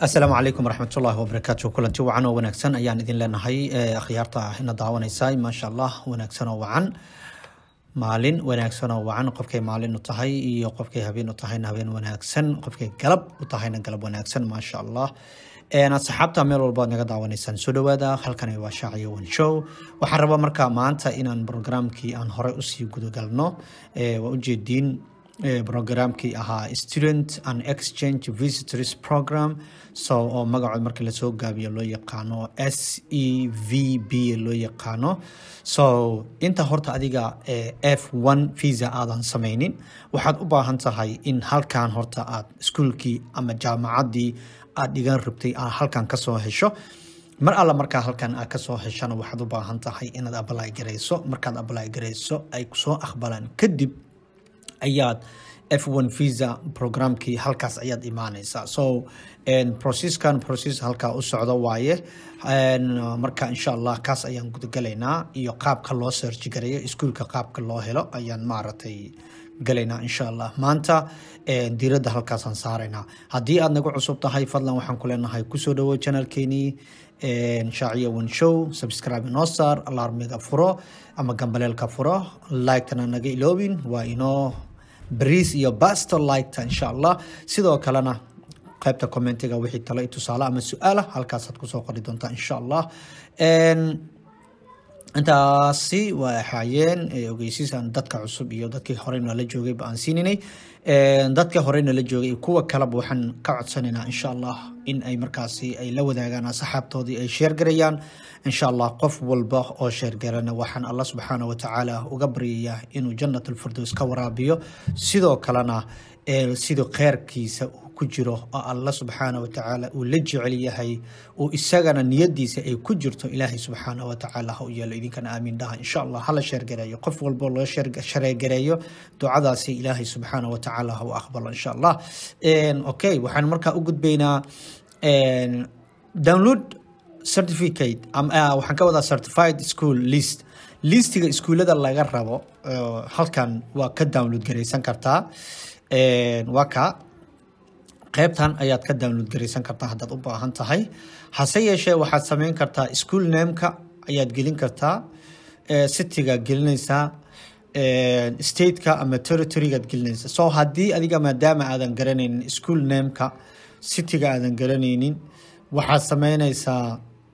asalaamu calaykum waraxmatullaahi wabarakaatu kulanti wacan oo wanaagsan ayaan idin leenahay akhyaarta ina daawanaysa maasha allah wanaagsan oo wacan maalin wanaagsan oo wacan qofkay maalin u tahay iyo qofkay habeen u tahayna habeen wanaagsan qofkay galab u tahayna galab wanaagsan maasha allah asxaabta meel walba ad naga daawanaysaan soo dhawaada halkani waa shaaciyo one show waxaan rabaa markaa maanta inaan programkii aan horey usii gudagalno waa ujeediin programkii ahaa student and exchange visitors program so oo magacood markii lasoo gaabiyo loo yaqaano s e v b loo yaqaano so inta horta adiga f one visa aadan sameynin waxaad u baahan tahay in halkan horta aad iskuolkii ama jaamacaddii aad dhigan rabtay aad halkan kasoo hesho mar alla markaa halkan aad kasoo heshana waxaad u baahan tahay inaad ably garayso markaad ably garayso ay kusoo aqbalaan kadib ayaad f one visa programkii halkaas ayaad imaaneysaa so processkan process halkaa u socdo waaye marka insha allah kaas ayaan gudagalaynaa iyo qaabka loo search gareeyo iskuolka qaabka loo helo ayaan maaragtay galaynaa insha allah maanta diiradda halkaasaan saaraynaa haddii aad nagu cusub tahay fadlan waxaan ku leenahay kusoo dhawo janalkeenii shaaciyo one show subscribe inoo saar alarmiga furo ama gambaleelka furo liketana naga iloobin waa inoo bariis iyo basto liketa insha allah sidoo kalena qaybta commentiga wixii talo tusaale ama su-aala halkaasaad kusoo qori doontaa insha allah intaasi waa ahaayeen ogeysiisaan dadka cusub iyo dadkii horey nala joogayba aan siininay dadka horey nala joogay kuwa kaleba waxaan ka codsanaynaa insha allah in ay markaasi ay la wadaagaan asxaabtoodii ay sheergarayaan insha allah qof walba oo sheergarana waxaan allah subxaana watacaala uga baryayaa inuu jannat alfirdows ka waraabiyo sidoo kalena siduu kheyrkiisa uu ku jiro oo allah subxaana watacaala uu la jecel yahay uu isagana niyadiisa ay ku jirto ilaahay subxaana watacaala ha u yeelo idinkana aamiin dhaha insha allah hala sheergareeyo qof walbo loo shareegareeyo ducadaasi ilaahay subxaana watacaala ha u aqbalo insha allah okay waxaan markaa u gudbaynaa download certificate waxaan ka wadaa certified school list listiga iskuullada laga rabo halkan waa ka download garaysan kartaa waa ka qaybtan ayaad ka download garaysan kartaa haddaad u baahan tahay hase yeeshee waxaad sameyn kartaa school nameka ayaad gelin kartaa cityga gelinaysaa stateka ama territorygaad gelinaysaa so haddii adiga maadaama aadan garanaynin school nameka cityga aadan garanaynin waxaad sameynaysaa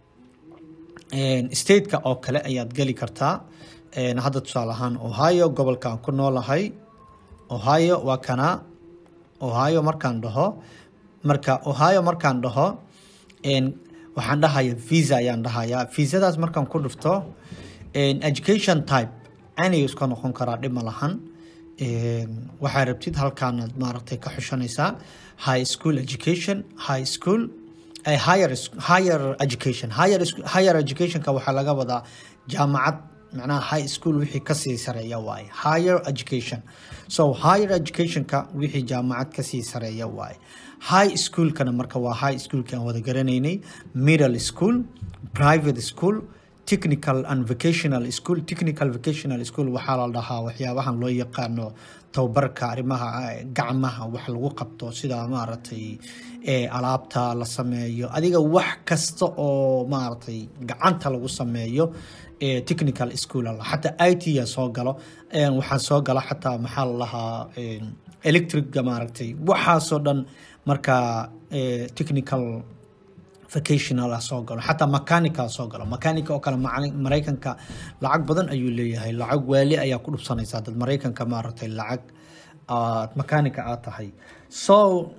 stateka oo kale ayaad geli kartaa hadda tusaale ahaan ohio gobolka aan ku noolahay ohio waa kana ohio markaan dhaho marka ohio markaan dhaho waxaan dhahaya visa ayaan dhahayaa visadaas markaan ku dhufto education type anay iska noqon karaa dhib ma lahan waxaa rabtid halkaanaad maaragtay ka xushanaysaa high school education high school higher higher education higher higher educationka waxaa laga wadaa jaamacad macnaha high school wixii kasii sareeya waaye higher education so higher educationka wixii jaamacad kasii sareeya waaye high schoolkana marka waa high schoolki aan wada garanaynay middle school private school technical and vocational school technical vocational school waxaa la dhahaa waxyaabahan loo yaqaano tababarka arrimaha gacmaha wax lagu qabto sida maaragtay alaabta la sameeyo adiga wax kasta oo maaragtay gacanta lagu sameeyo technical school xataa i t ya soo galo waxaa soo gala xataa maxaa la lahaa electricga maaragtay waxaasoo dhan marka technical vocational soo galo xataa mechanica soo galo mechanica oo kale maraykanka lacag badan ayuu leeyahay lacag waali ayaa ku dhubsanaysaa dad maraykanka maaragtay lacag aad mechanica aad tahay so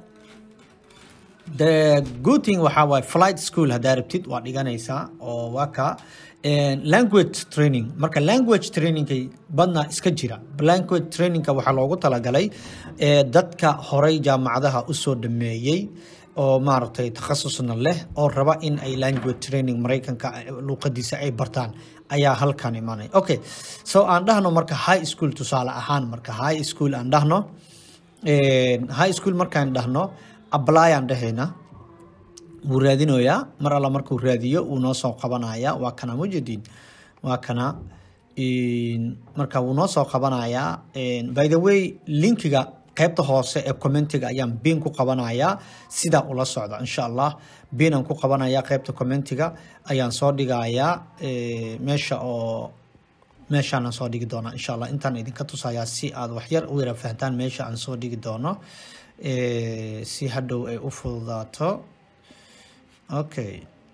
the good thing waxaa waaye flight school haddaa rabtid waa dhiganaysaa oo waa ka language training marka language trainingkay badna iska jira language trainingka waxaa loogu talagalay dadka horey jaamacadaha usoo dhameeyey oo maaragtay takhasusna leh oo raba in ay language training maraykanka luuqadiisa ay bartaan ayaa halkan imanaya okay so aan dhahno marka high school tusaale ahaan marka high school aan dhahno high school markaan dhahno apply aan dhahayna wuu raadinoyaa mar alla markuu raadiyo wuu noo soo qabanaya waa kana mujadiin waa kana marka wuu noo soo qabanayaa by the way linkiga qaybta hoose ee commentiga ayaan biin ku qabanayaa sidaa ula socda insha allah biinaan ku qabanayaa qaybta commentiga ayaan soo dhigayaa meesha oo meeshaanaan soo dhigi doonaa insha allah intaan idinka tusayaa si aad waxyar u yara fahantaan meesha aan soo dhigi doono si hadhow ay u fududaato okay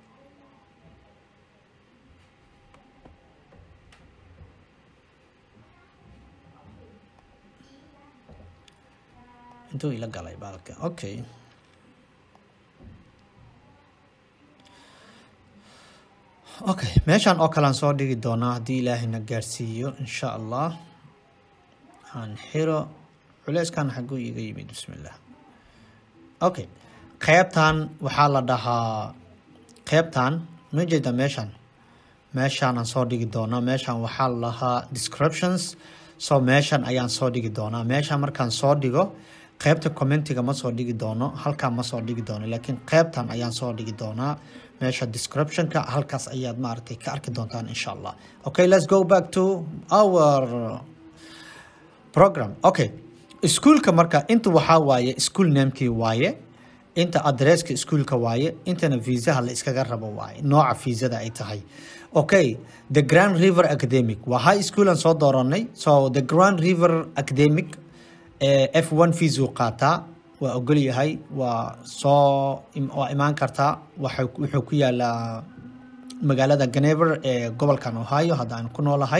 intuu ila galay baalka okay okay meeshaan oo kale aan soo dhigi doonaa haddii ilaahayna gaarsiiyo insha allah aan xiro culeyskan xaguu iga yimid bismillah okay qeybtan waxaa la dhahaa qeybtan ma jeeda meeshaan meeshaan aan soo dhigi doonaa meeshaan waxaa la dhahaa descriptions so meeshan ayaan soo dhigi doonaa meeshaan markaan soo dhigo qeybta commentiga ma soo dhigi doono halkaan ma soo dhigi doono laakiin qeybtan ayaan soo dhigi doonaa meesha descriptionka halkaas ayaad maaragtay ka arki doontaan insha allah okay let's go back to our program okay iskuolka marka inta waxaa waaye school namekii waaye inta adresska iskuolka waaye intana viisaha la iskaga rabo waaye nooca viisada ay tahay okay the grand river academic waa high school aan soo dooranay so the grand river academic f one feesuu qaataa waa ogol yahay waa soo waa imaan kartaa wuxuu ku yaalaa magaalada ganever ee gobolkan ohio hadda aan ku noolahay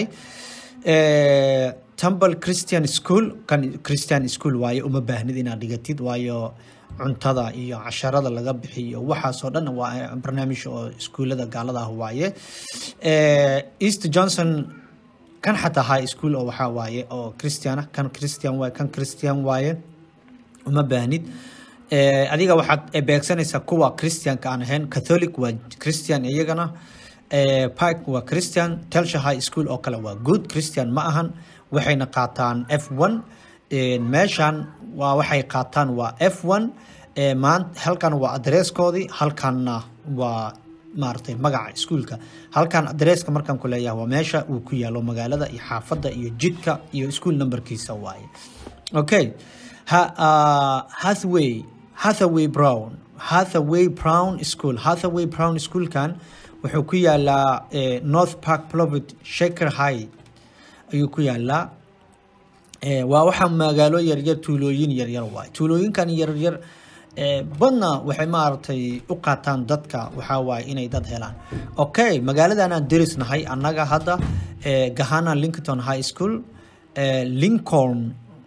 temple christian school kan christian school waaye uma baahnid inaad dhigatid waayo cuntada iyo casharada laga bixiyo waxaasoo dhan waa barnaamij oo iskuullada gaalada ah waaye east johnson kan xataa high school oo waxaa waaye oo christian ah kan christian waaye kan christian waaye uma baahnid adiga waxaad beegsanaysaa kuwa christianka aan ahayn catholic waa christian iyagana park waa christian telsha high school oo kale waa good christian ma ahan waxayna qaataan f one meeshan waa waxay qaataan waa f one maan halkan waa adresskoodii halkanna waa maaragtay magaca iskuolka halkan adresska markaan ku leeyahay waa meesha uu ku yaalo magaalada iyo xaafadda iyo jidka iyo school numberkiisa waaye okay hathaway hathaway brown hathaway brown school hathaway brown schoolkan wuxuu ku yaalaa north park plovit shaker high ayuu ku yaalaa waa waxaa magaalo yaryar tuulooyin yaryar waay tuulooyinkan yaryar badna waxay maaragtay u qaataan dadka waxaa waaye inay dad helaan okay magaaladan aan derisnahay annaga hadda gahana lincoln high school lincoln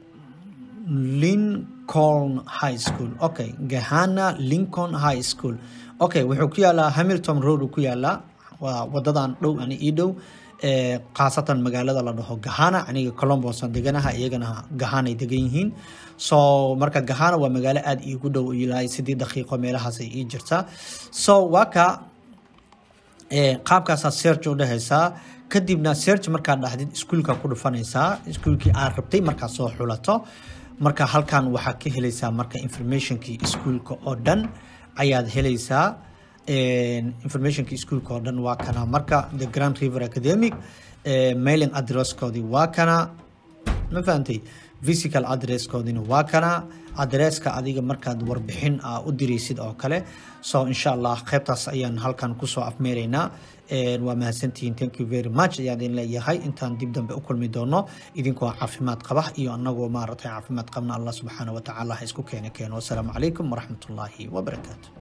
lincoln high school okay gahana lincoln high school okay wuxuu ku yaalaa hamilton road uu ku yaalaa waa wadadan dhow ani ii dhow khaasatan magaalada la dhaho gahana aniga colombosan deganaha iyagana gahanay degan yihiin so marka gahana waa magaalo aada iigu dhow ilaa sidii daqiiqo meelahaas ay ii jirtaa so waa ka qaabkaasaa search u dhehaysaa kadibna search markaad dhahdid iskuolka ku dhufanaysaa iskuolkii aad rabtay markaad soo xulato marka halkan waxaad ka helaysaa marka informationkii iskuolka oo dhan ayaad helaysaa informationka iskuolka oo dhan waa kana marka the grand river academic mailing addresskoodii waa kana ma fahantay physical addresskoodina waa kana adresska adiga markaad warbixin a u diraysid oo kale so insha allah qaybtaas ayaan halkan kusoo afmeeraynaa waa mahadsantihiin thank you very much ayaan idin leeyahay intaan dib dambe u kulmi doono idinkoo caafimaad qaba iyo anagoo maaragtay caafimaad qabna allah subxaana wa tacaala ha isku keena keeno wasalaamu calaykum waraxmatullaahi wabarakaatu